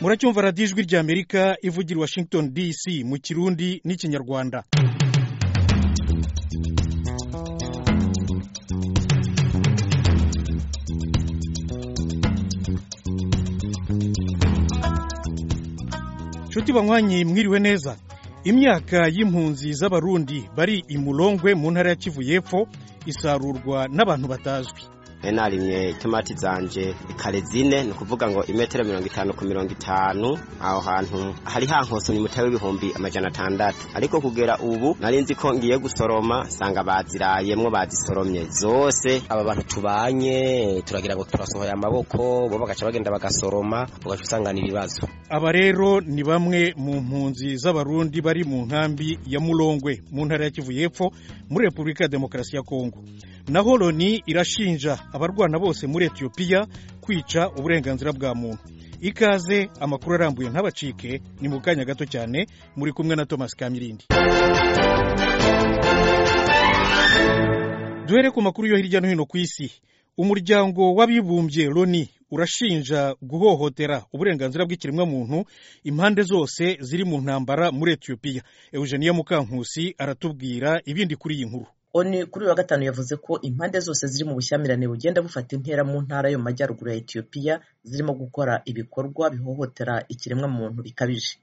muracyumva radiyo ijwi ry'amerika ivugira washington dc mu kirundi n'ikinyarwanda nshuti banywanyi mwiriwe neza imyaka y'impunzi z'abarundi bari i murongwe mu ntara ya kivu y'epfo isarurwa n'abantu batazwi narimye itomati zanje kare zine ni ukuvuga ngo imetero mirongo itanu ku mirongo itanu aho hantu hari hankose ni mutari w'ibihumbi amajana atandatu ariko kugera ubu nari nzi ko ngiye gusoroma nsanga bazirayemwo bazisoromye zose aba bantu tubanye turagira ngo turasohoye amaboko bo bagaca bagenda bagasoroma ugaca usangana ibibazo aba rero ni bamwe mu mpunzi z'abarundi bari mu nkambi ya murongwe mu ntara ya kivu y'epfo muri repubulika ya demokarasi ya kongo naho loni irashinja abarwana bose muri etiyopiya kwica uburenganzira bwa muntu ikaze amakuru arambuye ntabacike ni mu kanya gato cyane muri kumwe na thomas kamirindi duhere ku makuru yo hirya no hino ku isi umuryango w'abibumbye loni urashinja guhohotera uburenganzira bw'ikiremwamuntu impande zose ziri mu ntambara muri etiyopiya eugenia mukankusi aratubwira ibindi kuri iyi nkuru oni kuri uyu wa gatanu yavuze ko impande zose ziri mu bushyamirane bugenda bufata intera mu ntara yo mu majyaruguru ya etiyopiya zirimo gukora ibikorwa bihohotera ikiremwamuntu bikabije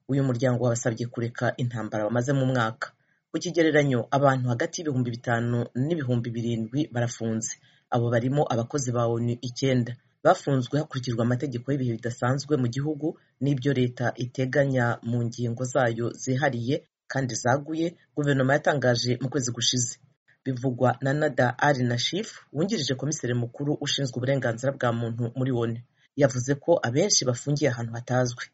uyu muryango wabasabye kureka intambara bamaze mu mwaka ku kigereranyo abantu hagati y'ibihumbi bitanu n'ibihumbi birindwi barafunze abo barimo abakozi ba onu icyenda bafunzwe hakurikijwe amategeko y'ibihe bidasanzwe mu gihugu n'ibyo leta iteganya mu ngingo zayo zihariye kandi zaguye guverinoma yatangaje mu kwezi gushize bivugwa na nada ari na shifu wungirije komiseri mukuru ushinzwe uburenganzira bwa muntu muri wone yavuze ko abenshi bafungiye ahantu hatazwi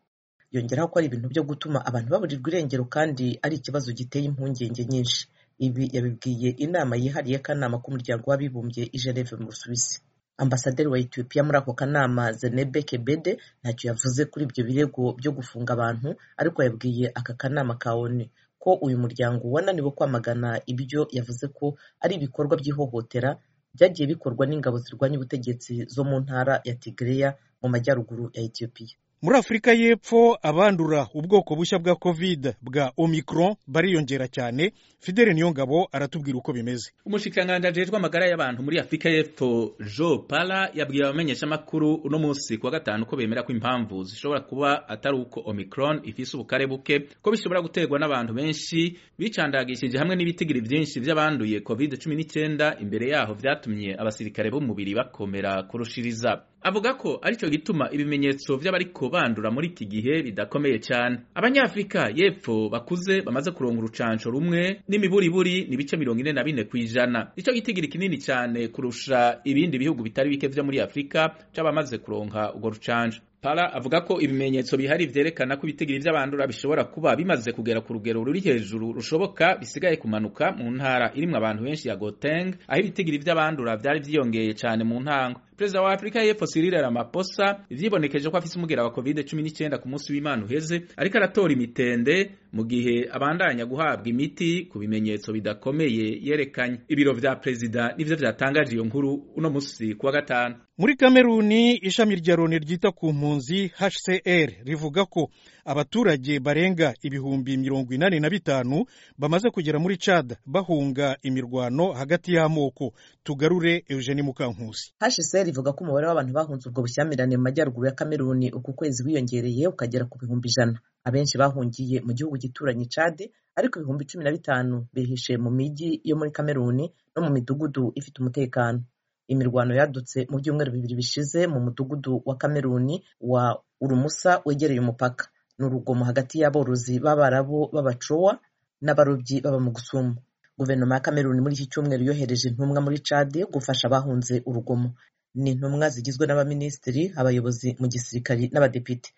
yongeraho ko ari ibintu byo gutuma abantu baburirwa irengero kandi ari ikibazo giteye impungenge nyinshi ibi yabibwiye inama yihariye kanama k'umuryango w'abibumbye i Geneve mu busuwisi ambasaderi wa etiyopiya muri ako kanama zenebe kebede ntacyo yavuze kuri ibyo birego byo gufunga abantu ariko yabwiye aka kanama ka onu ko uyu muryango wananiwe kwamagana ibyo yavuze ko ari ibikorwa by'ihohotera byagiye bikorwa n'ingabo zirwanya ubutegetsi zo mu ntara ya tigereya mu majyaruguru ya etiyopiya muri afurika y'epfo abandura ubwoko bushya bwa kovide bwa omicron bariyongera cyane fidele niyongabo aratubwira uko bimeze umushikiranganji ajejwe amagara y'abantu muri afurika y'epfo jo pala yabwiye abamenyeshamakuru uno munsi kuwa gatanu ko bemera ko impamvu zishobora kuba atari uko omicron ifise ubukare buke ko bishobora guterwa n'abantu benshi bicandagishije hamwe n'ibitigiri byinshi by'abanduye covid cumi n'icyenda imbere yaho vyatumye abasirikare b'umubiri bakomera kurushiriza avuga ko aricyo gituma ibimenyetso by'abariko bandura muri iki gihe bidakomeye cyane abanyafurika y'epfo bakuze bamaze kuronga urucanco rumwe n'imiburiburi ni bice mirongo ine na bine ku ijana nicyo gitigiri kinini cyane kurusha ibindi bihugu bitari bike vyo muri afurika c'abamaze kuronka urwo rucanco Pala avuga ko ibimenyetso bihari vyerekana ko ibitigiri vy'abandura bishobora kuba bimaze kugera ku rugero ruri hejuru rushoboka bisigaye kumanuka mu ntara irimwo abantu benshi ya Gauteng aho ibitigiri vy'abandura vyari vyiyongeye cyane mu ntango perezida wa afurika y'epfo Cyril Ramaphosa vyibonekeje ko afise umugera wa covid 19 ku munsi w'Imana uheze ariko aratora imitende mu gihe abandanya guhabwa imiti ku bimenyetso bidakomeye yerekanye ibiro vya perezida nivyo vyatangaje iyo nkuru uno munsi kuwa gatanu muri kameruni ishami rya loni ryita ku mpunzi hcr rivuga ko abaturage barenga ibihumbi mirongo inani na bitanu bamaze kugera muri cad bahunga imirwano hagati y'amoko tugarure eugeni mukankusi hcr ivuga ko umubare w'abantu bahunze ubwo bushyamirane mu majyaruguru ya kameruni uku kwezi wiyongereye ukagera ku bihumbi ijana abenshi bahungiye mu gihugu gituranye cad ariko ibihumbi cumi na bitanu bihishe mu mijyi yo muri kameruni no mu midugudu ifite umutekano imirwano yadutse mu byumweru bibiri bishize mu mudugudu wa kameruni wa urumusa wegereye umupaka ni urugomo hagati y'aborozi b'abarabu b'abacowa n'abarobyi baba mu gusumu guverinoma ya kameruni muri iki cyumweru yohereje intumwa muri cadi gufasha abahunze urugomo ni intumwa zigizwe n'abaminisitiri abayobozi mu gisirikari n'abadepite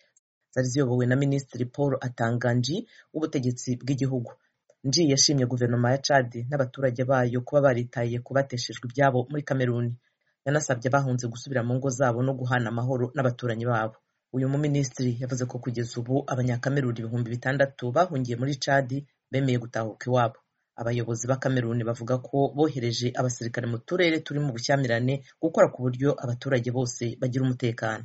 zari ziyobowe na minisitiri paul atanganji w'ubutegetsi bw'igihugu nji yashimye guverinoma ya cadi n'abaturage bayo kuba baritaye ku bateshejwe ibyabo muri kameruni yanasabye abahunze gusubira mu ngo zabo no guhana amahoro n'abaturanyi babo uyu muminisitiri yavuze ko kugeza ubu abanyakameruni ibihumbi bitandatu bahungiye muri cadi bemeye gutahuka iwabo abayobozi b'akameruni bavuga ko bohereje abasirikare mu turere turi mu bushyamirane gukora ku buryo abaturage bose bagira umutekano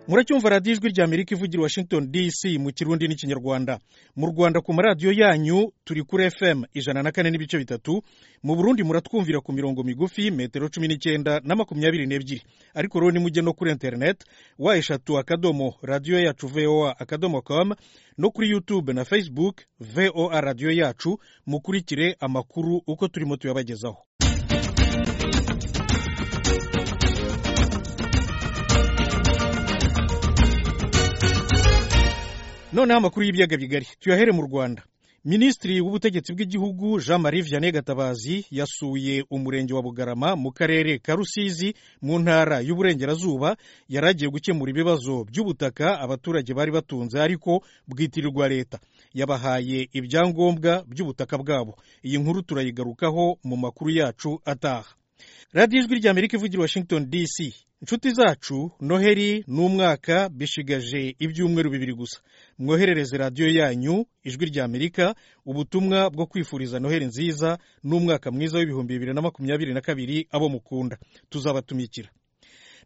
muracyumva radiyo ijwi rya amerika ivugira washington dc mu kirundi n'ikinyarwanda mu rwanda ku maradiyo yanyu turi kuri fm ijana na kane n'ibice bitatu mu burundi muratwumvira ku mirongo migufi metero cumi n'icyenda na makumyabiri n'ebyiri ariko rero nimujye no kuri interineti wa eshatu akadomo radiyo yacu voa akadomo com no kuri youtube na facebook voa radiyo yacu mukurikire amakuru uko turimo tuyabagezaho noneho amakuru y'ibiyaga bigari tuyahere mu rwanda minisitiri w'ubutegetsi bw'igihugu jean marie vianney gatabazi yasuye umurenge wa bugarama mu karere ka rusizi mu ntara y'uburengerazuba yari agiye gukemura ibibazo by'ubutaka abaturage bari batunze ariko bwitirirwa leta yabahaye ibyangombwa by'ubutaka bwabo iyi nkuru turayigarukaho mu makuru yacu ataha radiyo ijwi rya amerika ivugira washington dc inshuti zacu noheri ni umwaka bishigaje ibyumweru bibiri gusa mwoherereze radiyo yanyu ijwi rya amerika ubutumwa bwo kwifuriza noheri nziza n'umwaka mwiza w'ibihumbi bibiri na makumyabiri na kabiri abo mukunda tuzabatumikira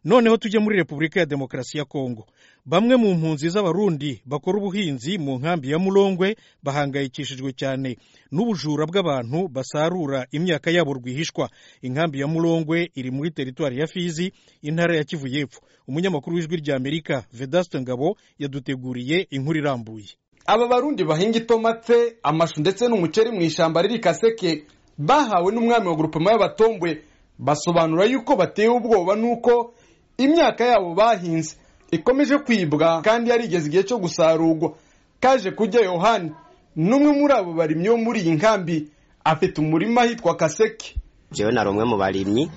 noneho tujye muri repubulika ya demokarasi ya kongo bamwe mu mpunzi z'abarundi bakora ubuhinzi mu nkambi ya murongwe bahangayikishijwe cyane n'ubujura bw'abantu basarura imyaka yabo rwihishwa inkambi ya murongwe iri muri teritwari ya fizi intara ya kivu y'epfo umunyamakuru w'ijwi rya amerika vedaste ngabo yaduteguriye inkuru irambuye aba barundi bahinga itomate amashu ndetse n'umuceri mu ishyamba riri kaseke bahawe n'umwami wa gurupema y'abatombwe basobanura yuko batewe ubwoba n'uko imyaka yabo bahinze ikomeje kwibwa kandi yarigeze igihe cyo gusarurwa kaje kujya yohani n'umwe muri abo barimyi bo muri iyi nkambi afite umurima ahitwa kaseke jewe nari umwe mu barimyi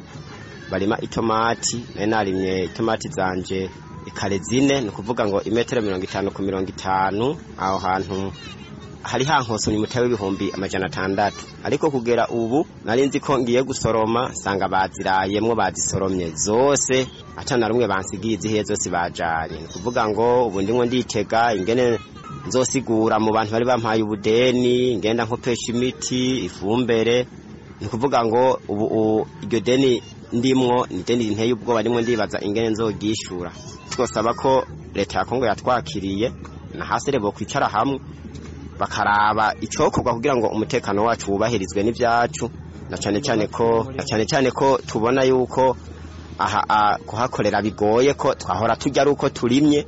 barima itomati nari narimye itomati zanje ikare zine ni ukuvuga ngo imetero mirongo itanu ku mirongo itanu aho hantu hari hankosomye umutari w'ibihumbi amajana atandatu ariko kugera ubu nari nzi ko ngiye gusoroma nsanga bazirayemwo bazisoromye zose atana rumwe bansigiye izihiye zose bajanye ni ukuvuga ngo ubu ndimo nditega ingene nzosigura mu bantu bari bampaye ubudeni ngenda nkopesha imiti ifumbere ni ukuvuga ngo ubu u- iryo deni ndimwo ni deni rinteye ubwoba ndimo ndibaza ingene nzoryishura twosaba ko leta ya kongo yatwakiriye na hasi rebo kwicara hamwe bakaraba icokorwa kugira ngo umutekano wacu wubahirizwe n'ibyacu na cyane cyane ko na cyane cyane ko tubona yuko aha a- kuhakorera bigoye ko twahora tujya ari uko turimye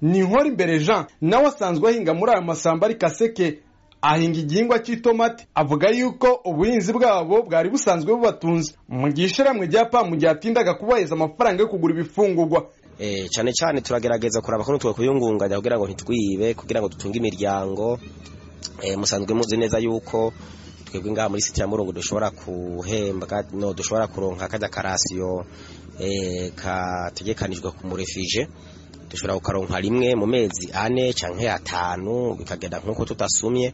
ni inkora imbere jean nawe asanzwe ahinga muri ayo masamba ari kaseke ahinga igihingwa cy'itomati avuga yuko ubuhinzi bwabo bwari busanzwe bubatunze mu gihe ishyirahamwe rya pamu ryatindaga kubaheza amafaranga yo kugura ibifungurwa Eh, cyane cyane turagerageza kuraba ko nitwe kuyungunganya kugira ngo ntitwibe kugira ngo dutunge imiryango eh, musanzwe muzi neza yuko twebwe ngaha muri site ya murungu dushobora guhembwa no dushobora kuronka kajya karasiyo eh, kategekanijwe ku murefije dushobora kukaronka rimwe mu mezi ane canke atanu bikagenda nk'uko tutasumye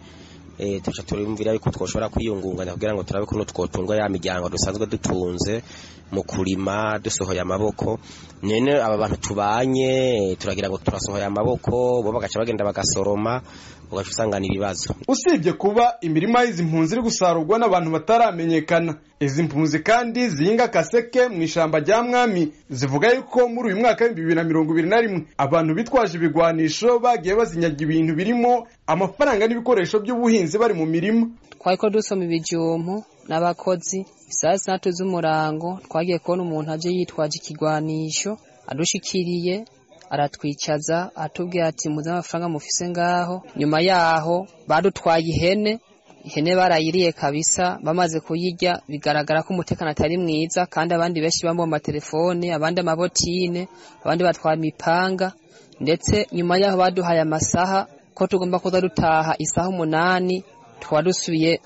eh, tuca turumvira yuko twoshobora kwiyungunganya kugira ngo turabe kuntu twotunga ya miryango dusanzwe dutunze mu kurima dusohoye amaboko none aba bantu tubanye turagira ngo turasohoye amaboko bo bagaca bagenda bagasoroma ugaca usangana ibibazo usibye kuba imirima y'izi mpunzi iri gusarurwa n'abantu bataramenyekana izi mpunzi kandi zihinga kaseke mu ishyamba rya mwami zivuga yuko muri uyu mwaka w'ibihumbi bibiri na mirongo ibiri na rimwe abantu bitwaje ibigwanisho bagiye bazinyaga ibintu birimo amafaranga n'ibikoresho by'ubuhinzi bari mu mirima twariko dusoma ibijumbu n'abakozi isaha zitandatu z'umurango twagiye kubona umuntu aje yitwaje ikigwanisho adushikiriye aratwicaza atubwira ati muze amafaranga mufise ngaho nyuma yaho badutwaye ihene ihene barayiriye kabisa bamaze kuyirya bigaragara ko umutekano atari mwiza kandi abandi benshi bambaye amatelefone abandi amabotine abandi batwara imipanga ndetse nyuma yaho baduhaye amasaha ko tugomba kuza dutaha isaha umunani tukaba dusubiye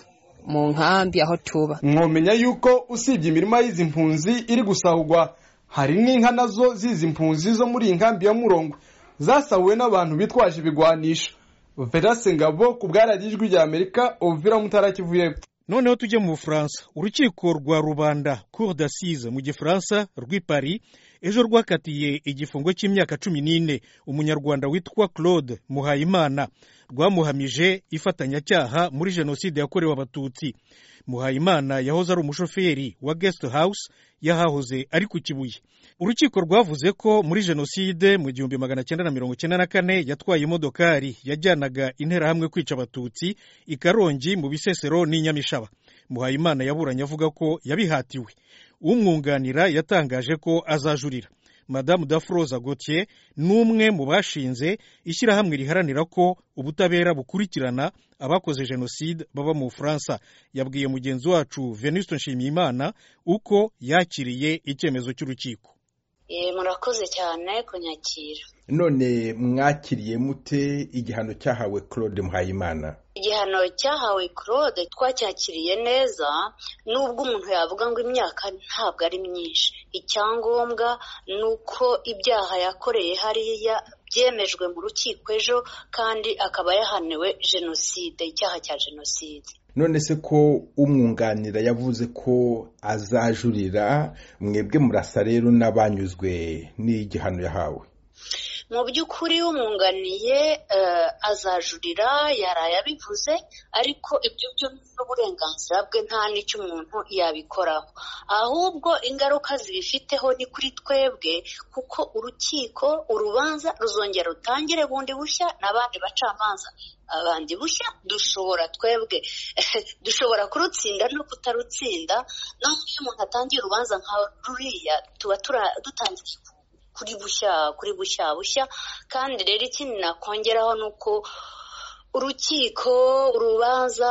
mu nkambi aho tuba mwomenya yuko usibye imirima y'izi mpunzi iri gusahurwa hari n'inka nazo z'izi mpunzi zo muri iyi nkambi ya murongo zasahuwe n'abantu bitwaje ibigwanisho verase ngabo ku bwaradiye ijwi rya amerika ovira mutara kivu y'epfo noneho tujye mu bufaransa urukiko rwa rubanda cour d'assise mu gifaransa rw'i paris ejo rwakatiye igifungo cy'imyaka cumi n'ine umunyarwanda witwa claude muhayimana rwamuhamije ifatanyacyaha muri jenoside yakorewe abatutsi muhayimana yahoze ari umushoferi wa guest house yahahoze ari ku kibuye urukiko rwavuze ko muri jenoside mu gihumbi magana cyenda na mirongo cyenda na kane yatwaye imodokari yajyanaga interahamwe kwica abatutsi i karongi mu bisesero n'i nyamishaba muhayimana yaburanye avuga ko yabihatiwe umwunganira yatangaje ko azajurira madamu dafroza Gauthier ni umwe mu bashinze ishyirahamwe riharanira ko ubutabera bukurikirana abakoze jenoside baba mu bufaransa yabwiye mugenzi wacu venuste nshimiyimana uko yakiriye icyemezo cy'urukiko murakoze cyane kunyakira none mwakiriye mute igihano cyahawe claude muhayimana igihano cyahawe claude twacyakiriye neza nubwo umuntu yavuga ngo imyaka ntabwo ari myinshi icyangombwa ni uko ibyaha yakoreye hariya byemejwe mu rukiko ejo kandi akaba yahaniwe jenoside icyaha cya jenoside none se ko umwunganira yavuze ko azajurira mwebwe murasa rero n'abanyuzwe n'igihano yahawe mu by'ukuri umwunganiye azajurira yaraye abivuze ariko ibyo byo n'uburenganzira bwe nta n'icyo umuntu yabikoraho ahubwo ingaruka zibifiteho ni kuri twebwe kuko urukiko urubanza ruzongera rutangire bundi bushya n'abandi bacamanza abandi bushya dushobora twebwe dushobora kurutsinda no kutarutsinda naho iyo umuntu atangiye urubanza nka ruriya tuba dutangiye kuri bushya kuri bushya bushya kandi rero ikindi nakongeraho ni uko urukiko urubanza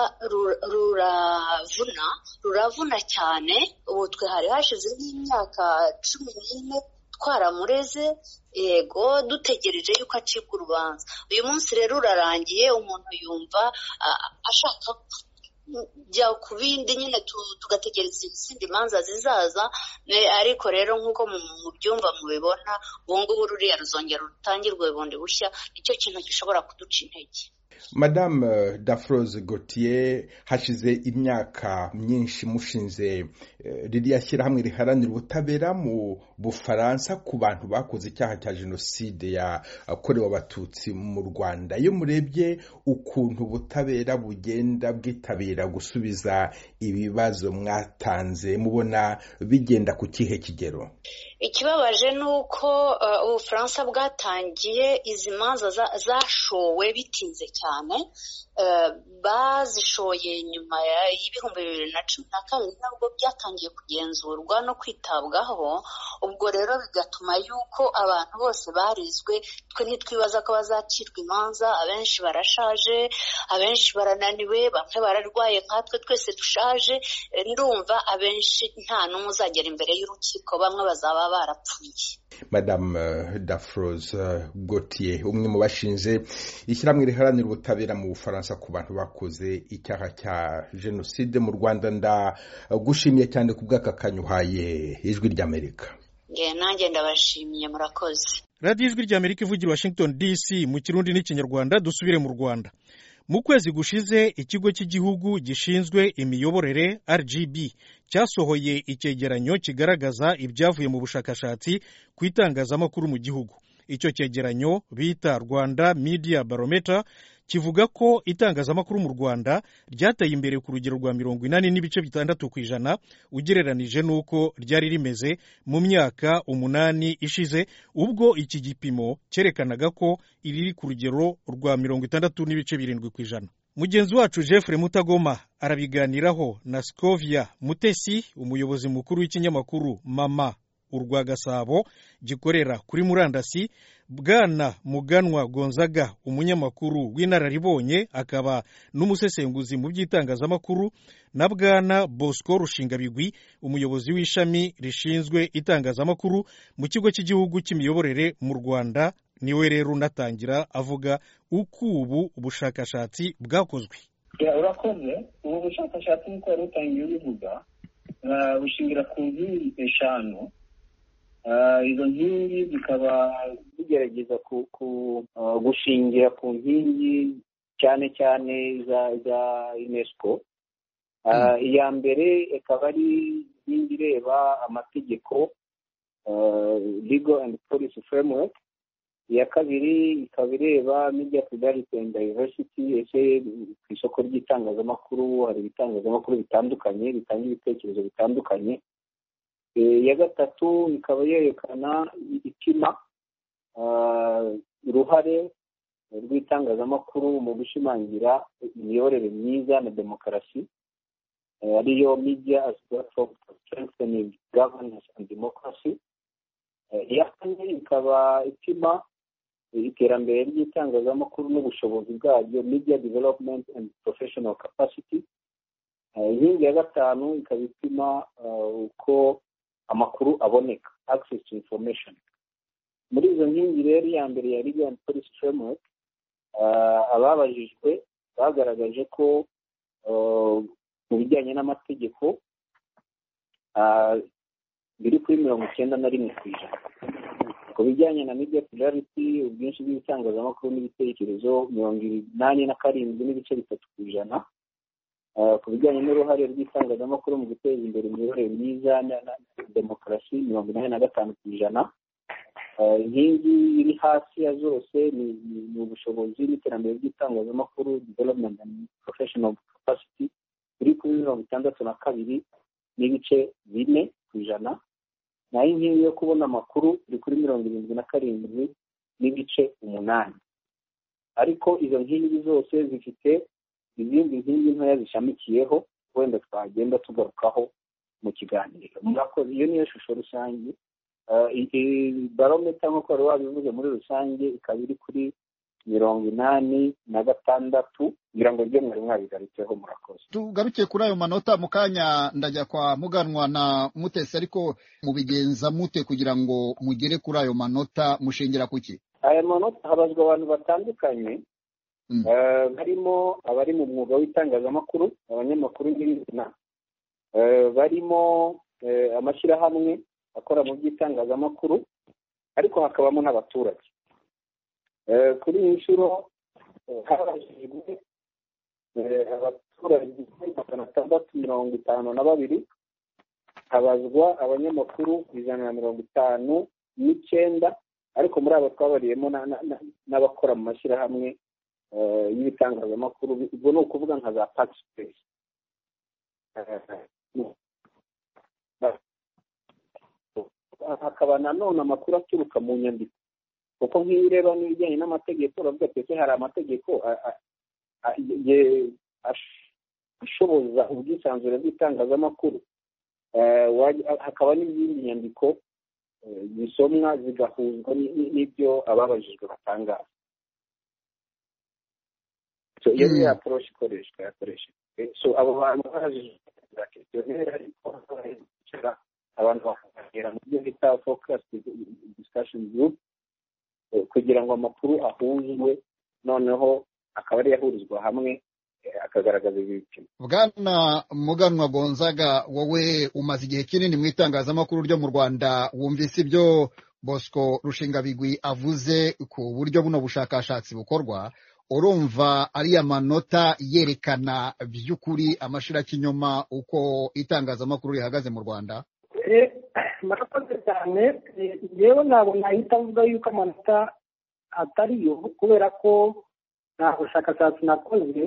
ruravuna ruravuna cyane ubu twe hari hashize nk'imyaka cumi n'ine twaramureze yego dutegereje yuko acibwa urubanza uyu munsi rero urarangiye umuntu yumva ashaka jya ku bindi nyine tugategereza izindi manza zizaza ariko rero nk'uko mu byumba mubibona ubu ngubu ruriya ruzongera rutangirwe bundi bushya nicyo kintu gishobora kuduca intege madame dafroze gautier hashize imyaka myinshi mushinze ririya shyirahamwe riharanira ubutabera mu bufaransa ku bantu bakoze icyaha cya jenoside yakorewe abatutsi mu rwanda iyo murebye ukuntu ubutabera bugenda bwitabira gusubiza ibibazo mwatanze mubona bigenda ku kihe kigero ikibabaje ni uko ubufaransa bwatangiye izi manza zashowe bitinze cyane bazishoye nyuma y'ibihumbi bibiri na cumi na kabiri nabwo byatangiye kugenzurwa no kwitabwaho ubwo rero bigatuma yuko abantu bose barizwe twe ntitwibaza ko bazacirwa imanza abenshi barashaje abenshi barananiwe bamwe bararwaye nkatwe twese dushaje ndumva abenshi nta n'umwe uzagera imbere y'urukiko bamwe bazaba barapfuye madamu dafroze gautier umwe mu bashinze ishyirahamwe riharanira ubutabera mu bufaransa ku bantu bakoze icyaha cya jenoside mu rwanda ndagushimiye cyane ku bw'aka kanyuhaye ijwi ry'amerika nanjye ndabashimiye murakoze radiyo ijwi ry'amerika ivugira washington dc mu kirundi n'ikinyarwanda dusubire mu rwanda mu kwezi gushize ikigo cy'igihugu gishinzwe imiyoborere rgb cyasohoye icyegeranyo kigaragaza ibyavuye mu bushakashatsi ku itangazamakuru mu gihugu icyo cyegeranyo bita rwanda media barometer kivuga ko itangazamakuru mu rwanda ryateye imbere ku rugero rwa mirongo inani n'ibice bitandatu ku ijana ugereranije n'uko ryari rimeze mu myaka umunani ishize ubwo iki gipimo cyerekanaga ko iriri ku rugero rwa mirongo itandatu n'ibice birindwi ku ijana mugenzi wacu jeffrey mutagoma arabiganiraho na scovia mutesi umuyobozi mukuru w'ikinyamakuru mama urwa gasabo gikorera kuri murandasi bwana muganwa gonzaga umunyamakuru w'inararibonye akaba n'umusesenguzi mu by'itangazamakuru na bwana bosco rushingabigwi umuyobozi w'ishami rishinzwe itangazamakuru mu kigo cy'igihugu cy'imiyoborere mu rwanda niwe rero unatangira avuga uko ubu bushakashatsi bwakozwe urakoze ubu bushakashatsi nk'uko wari utangiye ubivuga bushingira ku nkingi eshanu izo nkingi zikaba zigerageza gushingira ku nkingi cyane cyane za unesco iya mbere ikaba ari inkingi ireba amategeko legal and policy framework iya kabiri ikaba ireba media plurality and diversity ese ku isoko ry'itangazamakuru hari ibitangazamakuru bitandukanye bitanga ibitekerezo bitandukanye iya gatatu ikaba yerekana ipima uruhare rw'itangazamakuru mu gushimangira imiyoborere myiza na demokarasi ariyo media as platform for strengthening governance and democracy iya kane ikaba ipima iterambere ry'itangazamakuru n'ubushobozi bwaryo media development and professional capacity inkingi ya gatanu ikaba ipima uko amakuru aboneka access to information muri izo nkingi rero iya mbere ya legal and policy framework ababajijwe bagaragaje ko mu bijyanye n'amategeko biri kuri mirongo icyenda na rimwe ku ijana ku bijyanye na media plurality ubwinshi bw'ibitangazamakuru n'ibitekerezo mirongo inani na karindwi n'ibice bitatu ku ijana ku bijyanye n'uruhare rw'itangazamakuru mu guteza imbere imiyoborere myiza na demokarasi mirongo inani na gatanu ku ijana inkingi iri hasi ya zose ni ubushobozi n'iterambere ry'itangazamakuru development and professional capacity biri kuri mirongo itandatu na kabiri n'ibice bine ku ijana naho inkingi yo kubona amakuru iri kuri mirongo irindwi na karindwi n'ibice umunani ariko izo nkingi zose zifite izindi nkingi ntoya zishamikiyeho wenda twagenda tugarukaho mu kiganiro murakoze iyo niyo shusho rusange barometa nk'uko wari wabivuze muri rusange ikaba iri kuri mirongo inani na gatandatu kugira ngo ibyo mwari mwabigarutseho murakoze tugarukiye kuri ayo manota mu kanya ndajya kwa muganwa na mutesi ariko mubigenza mute kugira ngo mugere kuri ayo manota mushingira kuki aya manota habazwa abantu batandukanye barimo abari mu mwuga w'itangazamakuru abanyamakuru nyirizina barimo amashyirahamwe akora mu by'itangazamakuru ariko hakabamo n'abaturage kuri iyi nshuro habajijwe abaturage magana atandatu mirongo itanu na babiri habazwa abanyamakuru ijana na mirongo itanu n'icyenda ariko muri abo twabariyemo n'abakora mu mashyirahamwe y'ibitangazamakuru ubwo ni ukuvuga nka za pakisipesi hakaba nanone amakuru aturuka mu nyandiko kuko nk'iyo ureba n'ibijyanye n'amategeko uravuga ati hari amategeko ashoboza ubwisanzure bw'itangazamakuru hakaba n'izindi nyandiko zisomwa zigahuzwa n'ibyo ababajijwe batangaza iyo niyo aporoshi ikoreshwa yakoreshejwe so abo bantu babajijwe za kesiyoneri ariko bicara abantu bakaganira mu byo bita fokasi disikasheni gurupe kugira ngo amakuru ahuzwe noneho akaba ari yahurizwa hamwe akagaragaza ibipimo bwana muganwa gonzaga wowe umaze igihe kinini mu itangazamakuru ryo mu rwanda wumvise ibyo bosco rushingabigwi avuze ku buryo buno bushakashatsi bukorwa urumva ariya manota yerekana by'ukuri amashirakinyoma uko itangazamakuru rihagaze mu rwanda murakoze cyane yewe ntabwo nahita avuga yuko amanota atariyo kubera ko nta bushakashatsi nakoze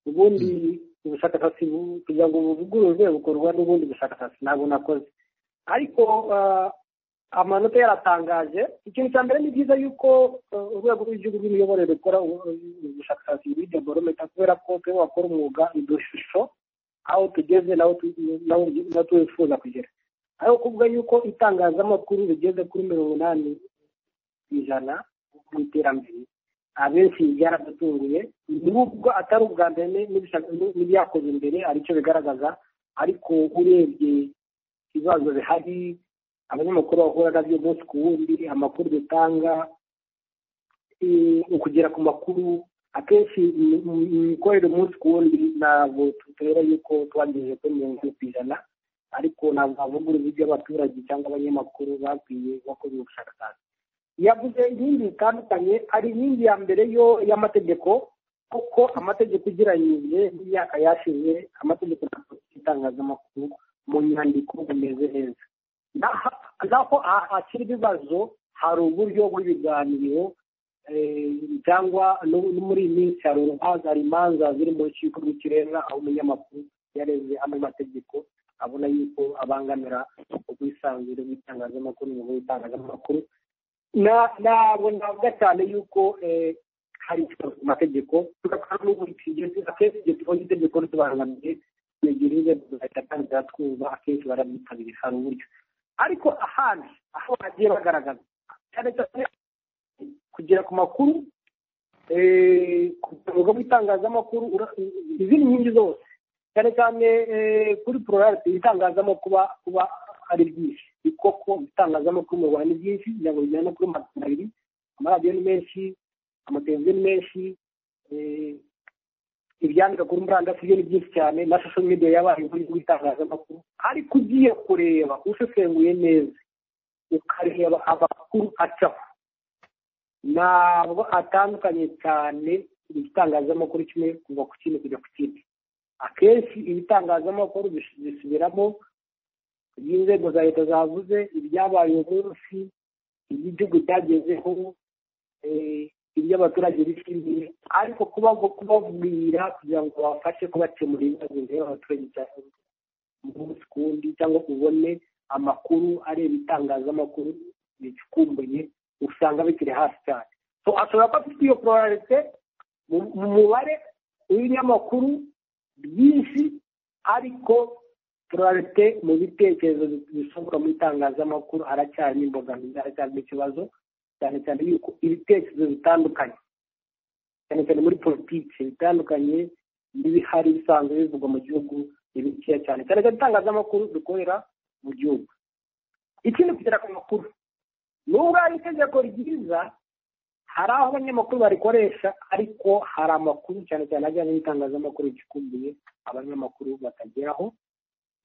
ubundi ubushakashatsi kugira ngo buvugururwe bukorwa n'ubundi bushakashatsi ntabwo nakoze ariko amanota yaratangaje ikintu cya mbere ni byiza yuko urwego rw'igihugu rw'imiyoborere rukora ubushakashatsi muri deborometa kubera ko twe wakora umwuga ishusho aho tugeze n'aho twifuza kugera aho kuvuga yuko itangazamakuru rigeze kuri mirongo inani ku ijana mu iterambere abenshi byaradutunguye nubwo atari ubwa mbere n'ibyakoze imbere aricyo bigaragaza ariko urebye ibibazo bihari abanyamakuru bahura nabyo umunsi ku wundi amakuru dutanga ukugera ku makuru akenshi imikorere umunsi ku wundi ntabwo tutera yuko twagejeje kuri mirongo ine ku ijana ariko ntabwo havugurura ibyo abaturage cyangwa abanyamakuru bakwiye bakoze ubushakashatsi yavuze inkingi zitandukanye hari inkingi ya mbere yo y'amategeko kuko amategeko ugereranyije n'imyaka yashize amategeko ntabwo itangazamakuru mu nyandiko bimeze neza naho hakiri ibibazo hari uburyo bw'ibiganiro cyangwa no muri iyi minsi hari urubanza hari imanza ziri mu rukiko rw'ikirenga aho umunyamakuru yareze amwe mategeko abona yuko abangamira ubwisanzure bw'itangazamakuru inyungu y'itangazamakuru ntabwo navuga cyane yuko hari ikibazo ku mategeko tugatwara n'uburyo akenshi igihe tubonye itegeko ritubangamiye twegereze tugahita atangira twumva akenshi barabyitabiriye hari uburyo ariko ahandi aho bagiye bagaragaza cyane cyane kugera ku makuru ku rwego rw'itangazamakuru izindi nkingi zose cyane cyane kuri pororarite itangazamakuru kuba ari byinshi ni koko ibitangazamakuru mu rwanda ni byinshi kugira bijyane kuri magana abiri amaradiyo ni menshi amateleviziyo ni menshi ibyandika kuri murandasi byo ni byinshi cyane na social media yabaye uburyo bw'itangazamakuru ariko ugiye kureba usesenguye neza ukareba amakuru acaho ntabwo atandukanye cyane igitangazamakuru kimwe kuva ku kindi kujya ku kindi akenshi ibitangazamakuru bisubiramo iby'inzego za leta zavuze ibyabaye munsi iby'igihugu byagezeho ibyo abaturage bishimiye ariko kubabwira kugira ngo babafashe kubakemura ibibazo bireba abaturage umunsi ku wundi cyangwa ubone amakuru areba ibitangazamakuru bicukumbuye usanga bikiri hasi cyane ashobora kuba afite iyo pororarite mu mubare w'ibinyamakuru byinshi ariko pororarite mu bitekerezo bisohoka mu itangazamakuru haracyarimo imbogamizi haracyarimo ikibazo cyane cyane yuko ibitekerezo bitandukanye cyane cyane muri politiki bitandukanye n'ibihari bisanzwe bivugwa mu gihugu ni bikeya cyane cyane cyane itangazamakuru dukorera mu gihugu ikindi kugera ku makuru nubwo hari itegeko ryiza hari aho abanyamakuru barikoresha ariko hari amakuru cyane cyane ajyanye n'itangazamakuru gikumbuye abanyamakuru bakageraho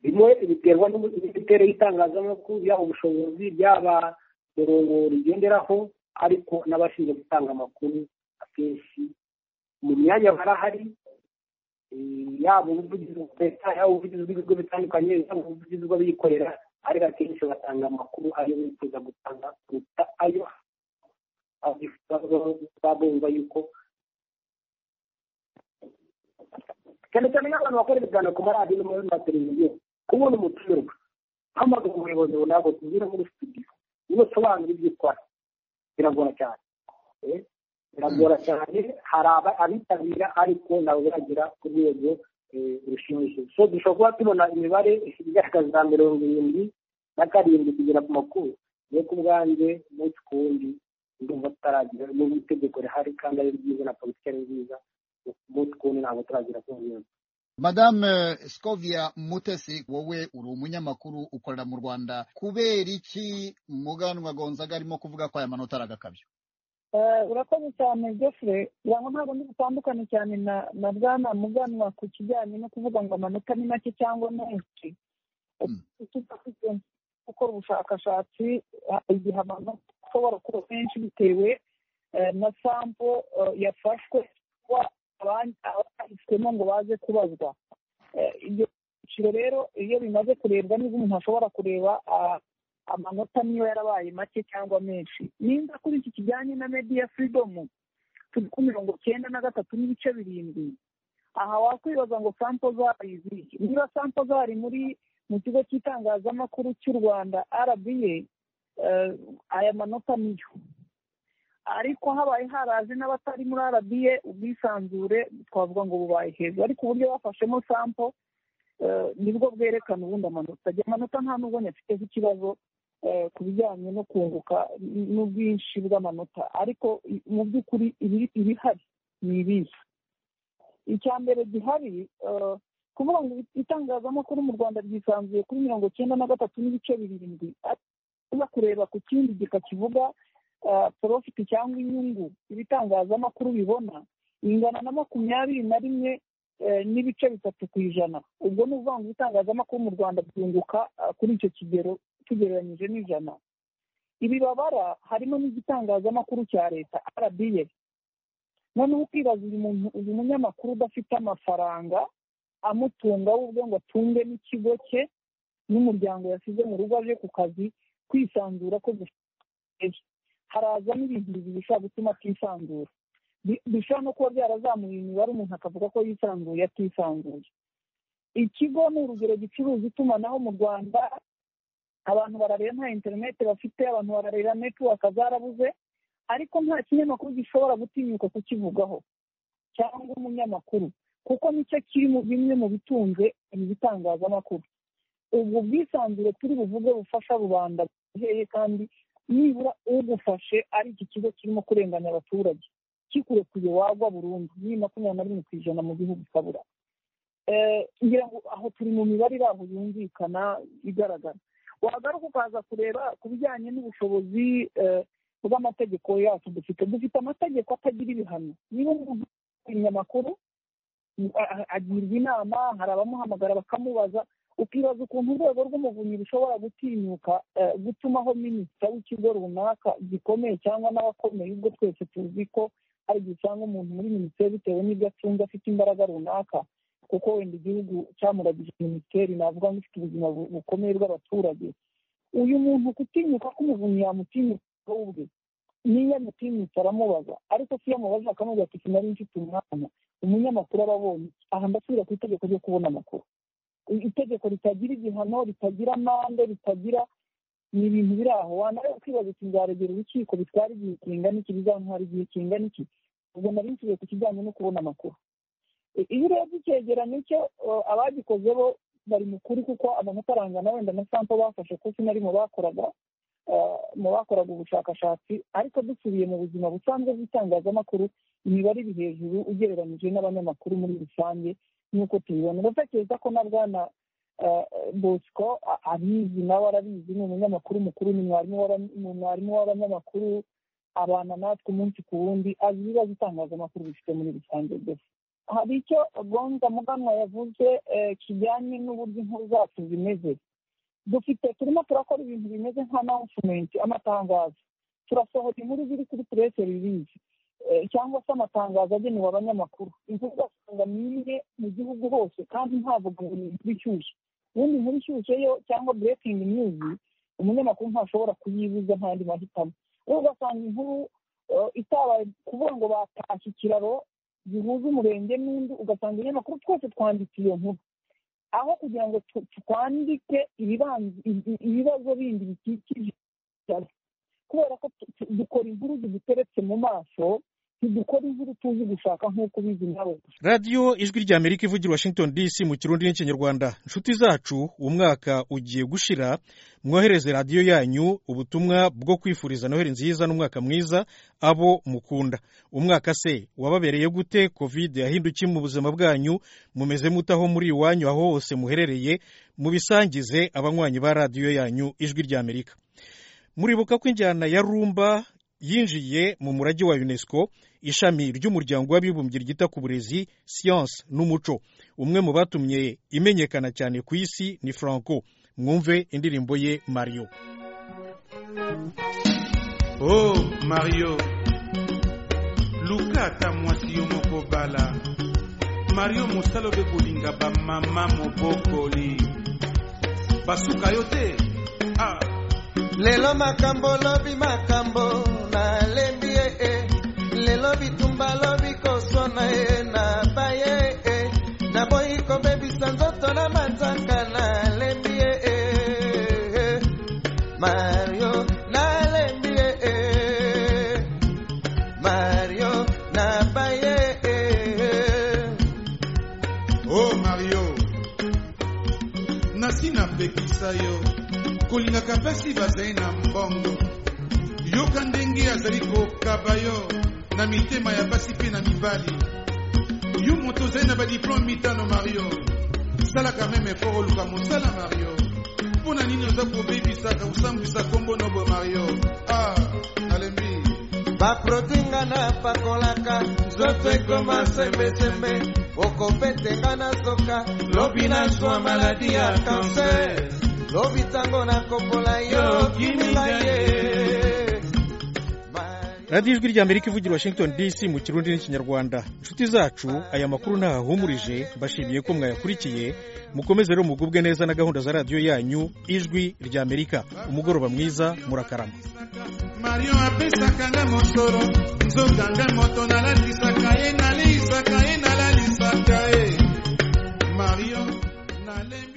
bimwe biterwa n'imiterere y'itangazamakuru yaba ubushobozi byaba murongo rigenderaho ariko n'abashinzwe gutanga amakuru akenshi mu myanya barahari yaba ubuvugizi bwa leta yaba ubuvugizi bw'ibigo bitandukanye yaba ubuvugizi bw'abikorera ariko akenshi batanga amakuru ayo bifuza gutanga kuruta ayo babumva yuko cyane cyane nk'abantu bakora ibiganiro ku maradiyo no muri mateleviziyo kubona umutumirwa hamagara umuyobozi runaka tugira muri studio ubusobanuro ibyo ukora biragora cyane biragora cyane hari abitabira ariko ntabwo biragera ku rwego rushimishije so dushobora kuba tubona imibare igaragaza mirongo irindwi na karindwi kugera ku makuru yo ku bwanjye umunsi ku wundi ndumva tutaragira n'ubu itegeko rihari kandi ari ryiza na politiki ari nziza umunsi ku wundi ntabwo turagera ku rwego madame scovia mutesi wowe uri umunyamakuru ukorera mu rwanda kubera iki muganwa gonzaga arimo kuvuga ko aya manota ari agakabyo urakoze cyane jeffre ngo ntabwo ntibutandukane cyane na bwana muganwa ku kijyanye no kuvuga ngo amanota ni make cyangwa menshi gukora ubushakashatsi igihe amanota ashobora kuba menshi bitewe na sampo yafashwe abahiswemo ngo baze kubazwa ibyo byiciro rero iyo bimaze kurebwa neza umuntu ashobora kureba amanota niyo yarabaye make cyangwa menshi nimba kuri iki kijyanye na mediya firidomu turi ku mirongo cyenda na gatatu n'ibice birindwi aha wakwibaza ngo sampo zari izihe niba sampo zari muri mu kigo cy'itangazamakuru cy'u rwanda arabiye aya manota niyo ariko habaye haraje n'abatari muri arabiye ubwisanzure twavuga ngo bubaye hejuru ariko uburyo bafashemo sampo nibwo bwerekana ubundi amanota ajya amanota nta nubwo afiteho ikibazo ku bijyanye no kunguka n'ubwinshi bw'amanota ariko mu by'ukuri ibihari ni ibihe icya mbere gihari kuvuga ngo itangazamakuru mu rwanda ryisanzuye kuri mirongo icyenda na gatatu n'ibice birindwi uza kureba ku kindi gika kivuga porofiti cyangwa inyungu ibitangazamakuru bibona ingana na makumyabiri na rimwe n'ibice bitatu ku ijana ubwo ni ukuvuga ngo ibitangazamakuru mu rwanda byunguka kuri icyo kigero tugereranyije n'ijana ibi babara harimo n'igitangazamakuru cya leta arabiye noneho ukibaza uyu munyamakuru udafite amafaranga amutunga we ubwe ngo atunge n'ikigo cye n'umuryango yasize mu rugo aje ku kazi kwisanzura ko dufite harazamo ibintu bibiri bishobora gutuma atisanzura bishobora no kuba byarazamuye imibare umuntu akavuga ko yisanzuye atisanzuye ikigo ni urugero gicuruza itumanaho mu rwanda abantu bararira nta interineti bafite abantu bararira netiwaka zarabuze ariko nta kinyamakuru gishobora gutinyuka kukivugaho cyangwa umunyamakuru kuko nicyo kiri mu bimwe mu bitunze ibitangazamakuru ubwo bwisanzure turi buvuge bufasha rubanda buheye kandi nibura ugufashe ari iki kigo kirimo kurenganya abaturage kikurekuye wagwa burundu ni makumyabiri na rimwe ku ijana mu gihugu kabura ngira ngo aho turi mu mibare iraho yumvikana igaragara wagaruka ukaza kureba ku bijyanye n'ubushobozi bw'amategeko yacu dufite dufite amategeko atagira ibihano niba umuntu ibinyamakuru agirwa inama hari abamuhamagara bakamubaza ukibaza ukuntu urwego rw'umuvunyi rushobora gutinyuka gutumaho minisita w'ikigo runaka gikomeye cyangwa n'abakomeye ubwo twese tuzi ko hari igihe usanga umuntu muri minisiteri bitewe n'ibyo acunze afite imbaraga runaka kuko wenda igihugu cyamuragije minisiteri navuga ngo ifite ubuzima bukomeye bw'abaturage uyu muntu gutinyuka k'umuvunyi yamutinyuka ubwe niyo amutinyutse aramubaza ariko si iyo amubaza akamubwira ati sinari mfite umwanya umunyamakuru aba abonye aha ndasubira ku itegeko ryo kubona amakuru itegeko ritagira igihano ritagira amande ritagira ni ibintu biri aho wanareba ukibaza uti nzaregera urukiko bitwara igihe kingana iki bizantwara igihe kingana iki ubwo nari nsubiye ku kijyanye no kubona amakuru iyo urebye icyegeranyo cyo abagikoze bo bari mukuri kuko amanota arangana wenda na sampo bafashe kuko sinari mu bakoraga mu bakoraga ubushakashatsi ariko dusubiye mu buzima busanzwe bw'itangazamakuru imibare iri hejuru ugereranyije n'abanyamakuru muri rusange nk'uko tubibona ndatekereza ko na bwana bosco abizi nawe arabizi ni umunyamakuru mukuru ni mwarimu w'abanyamakuru abana natwe umunsi ku wundi azi ibibazo itangazamakuru bifite muri rusange byose hari icyo gonza muganwa yavuze kijyanye n'uburyo inkuru zacu zimeze dufite turimo turakora ibintu bimeze nka announcement amatangazo turasohora inkuru ziri kuri press release cyangwa se amatangazo agenewe abanyamakuru inkuru ugasanga ni imwe mu gihugu hose kandi ntavuga ngo ni inkuru ishyushye ubundi inkuru ishyushye yo cyangwa breaking news umunyamakuru ntashobora kuyibuza nta yandi mahitamo we ugasanga inkuru itabaye kuvuga ngo batashye ikiraro gihuza umurenge n'undi ugasanga ibinyamakuru twese twanditse iyo nkuru aho kugira ngo twandike ibibazo bindi bikikije kubera ko dukora inkuru ziduteretse mu maso ntidukora inkuru tuzi gushaka nk'uko ubizi nawe radiyo ijwi rya amerika ivugira washington dc mu kirundi n'ikinyarwanda inshuti zacu umwaka ugiye gushira mwohereze radiyo yanyu ubutumwa bwo kwifuriza noheli nziza n'umwaka mwiza abo mukunda umwaka se wababereye gute covid yahindukiye mu buzima bwanyu mumeze mutaho muri iwanyu aho hose muherereye mubisangize abanywanyi ba radiyo yanyu ijwi rya amerika muribuka ko injyana ya rumba yinjiye mu murage wa unesco ishami ry'umuryango w'abibumbye ryita ku burezi siyanse n'umuco umwe mu batumye imenyekana cyane ku isi ni franco mwumve indirimbo ye mario oh mario luka ata mwasi yo moko bala mario mosala obe kolinga bamama mobokoli basuka yo te ah. lelo makambo lobi makambo nalembi ye e lelo bitumba lobi kosona ye naba ye e naboyi kobebisa nzoto na manzaka nalembi ye e mario nalembi ye e mario naba ye e oh mario nasi napekisa yo kolingaka mpasi bazali na mbongo yoka ndenge azali kokaba yo na mitema ya basi mpe na mibali yo moto ozali na badiplome mitano mario salaka meme efort oluka mosala mario mpo na nini oza kobebisaka kosambwisa kombo nobo mario ah nalembi baprotinga napakolaka nzoto ekoma sembesembe okopetenga na zoka lobi nazwa maladi ya kanser lobi ntango nakopola yo kiminga ye radiyo ijwi rya amerika ivugira washington dc mu kirundi n'ikinyarwanda inshuti zacu aya makuru ntahahumurije mbashimiye ko mwayakurikiye mukomeze rero mugubwe neza na gahunda za radiyo yanyu ijwi rya amerika umugoroba mwiza murakarama mario apesaka nga mosolo nzoka nga moto nalalisaka ye nalisaka ye nalalisaka ye mario nalembi